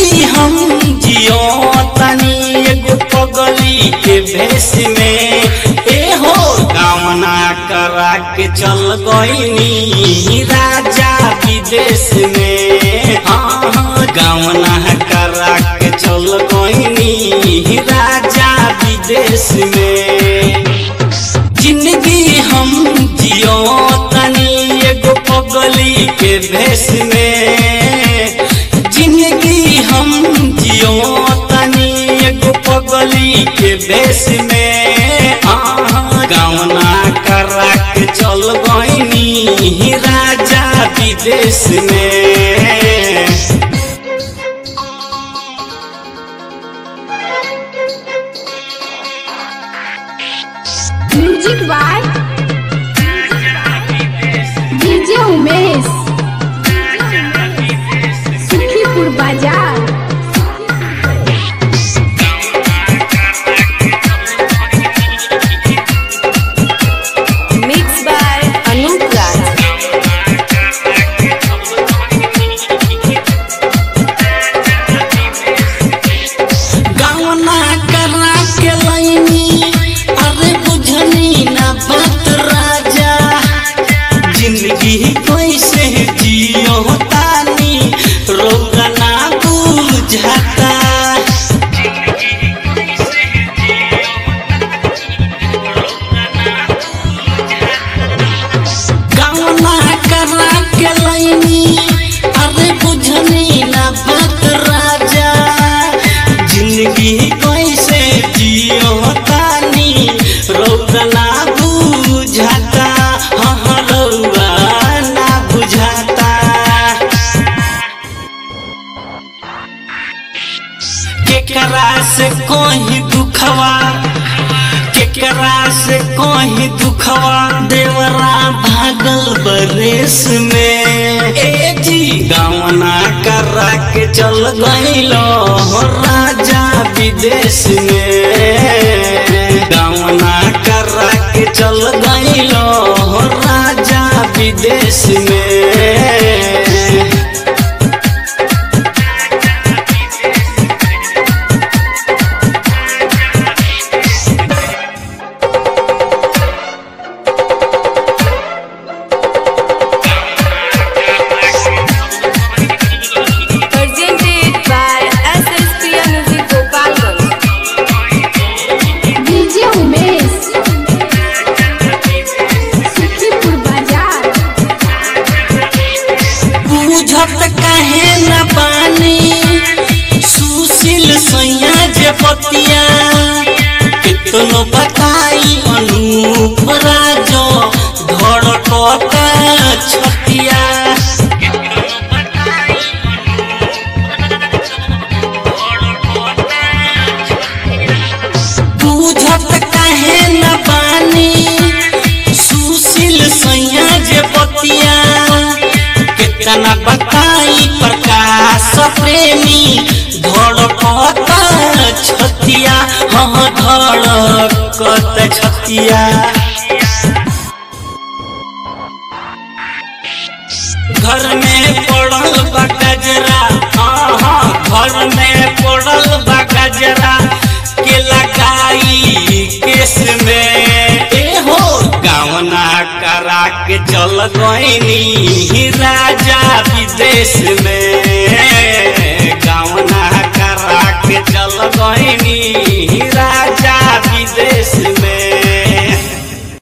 जिंदगी हम जियो तनी एगो पगली के भेष में ए हो कामना करा के चल गईनी राजा विदेश में हाँ हाँ गावना करा के चल गईनी राजा विदेश में जिंदगी हम जियो तनी एगो पगली के भेष में जिंदगी हम जियो तनी एगो पगली के भेष में हाँ गावना करा के चल गईनी राजा विदेश में music by DJ Umesh Sukhipur Bazar Mixed by Anup Raj. गावना करा के लैनी अरे बुझनी ना बात राजा जिंदगी कैसे जियो तानी रोगा ना बुझाता गावना करा के लैनी अरे बुझनी ना बात राजा जिंदगी कैसे जियो तानी रौदा ना बुझाता हाँ रौदा ना बुझाता केकरा से कोई दुखवा केकरा से कोई दुखवा देवरा भागल बरेस में ए जी गावना करा के चल गईलो राजा विदेश में गावना करा के चल गईलो राजा विदेश में Presented by SSPM Music Gopalganj. DJ Umesh Sukhipur Bazar बुझत काहे न पानी सुशील सैया जे पतिया कितनो बताई अनूप राजो धड़कता छतिया बुझत काहे न पानी सुशील सैया जे पतिया कितना बताई प्रकाश प्रेमी धड़कत छतिया हम धड़कत छतिया घर में पड़ल बा गजरा हाँ हाँ घर में पड़ल बा गजरा के लगाई केस में ए हो गावना करा के चल गईनी राजा विदेश में गावना करा के चल गईनी